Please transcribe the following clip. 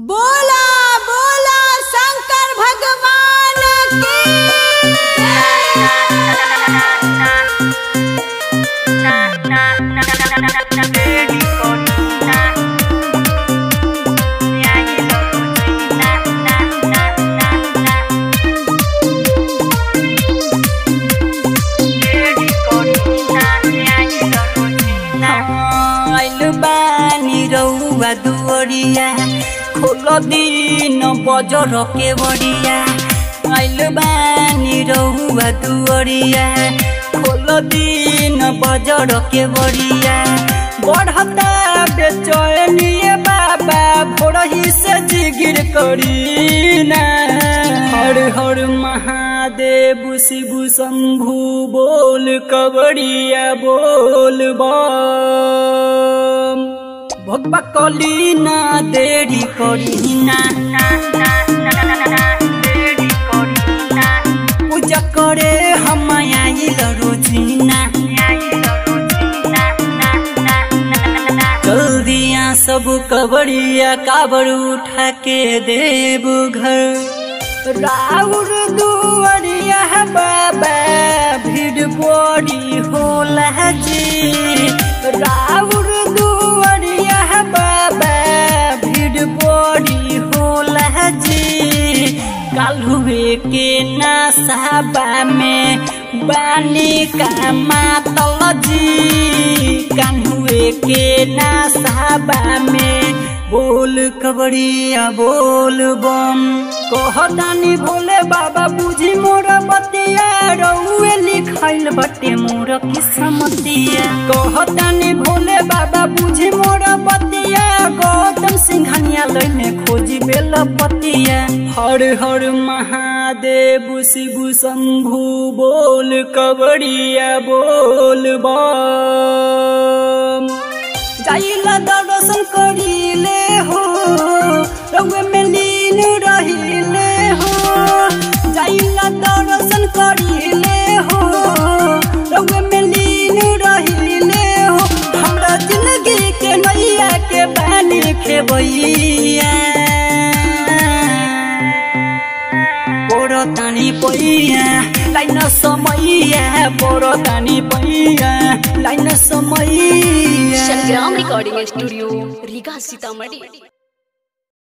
बोला बोला शंकर भगवान की आइल बानी रउआ दुवरिया खोल दिन बजर के बड़िया आइल बानी रउआ दुवरिया खोल दिन बजर के बड़िया बढ़ता बेचैनिए बाबा भोरही से जिगिर करीना हर हर महादेव शिव शंभु बोल कबड़िया बोल बम भगवा कली ना देरी करी ना पूजा करे हम आइल रोजीना जल्दिया सब कबड़िया काबर उठा के देव घर राउर दुआरिया बाबा भीड़ बड़ी होला जी राउर दुआरिया बाबा भीड़ बड़ी होला जी कालुए के नसाबा में बानी का मातल जी कान्हुए के नसाबा में बोल कबड़िया बोल बम कहतानी भोले बाबा बुझी मोर बतिया रउए लिखाइल बटे मोर किस्मतिया कहतानी भोले बाबा बुझी मोर बतिया गौतम सिंघनिया लैने खोजी बेल पतिया हर हर महादेव शिव शंभु बोल कबड़िया बोल बम जाइला दर्शन करिले हो रउए में लीन रहिले हो जाइला दर्शन करिले हो रउए में लीन रहिले हो हमरा जिंदगी के नैया के बानी खेबैया पोरो तानी पैया लाइन समैया पोरो तानी पैया लाइन समैया संग्राम रिकॉर्डिंग स्टूडियो रीगा सीतामढ़ी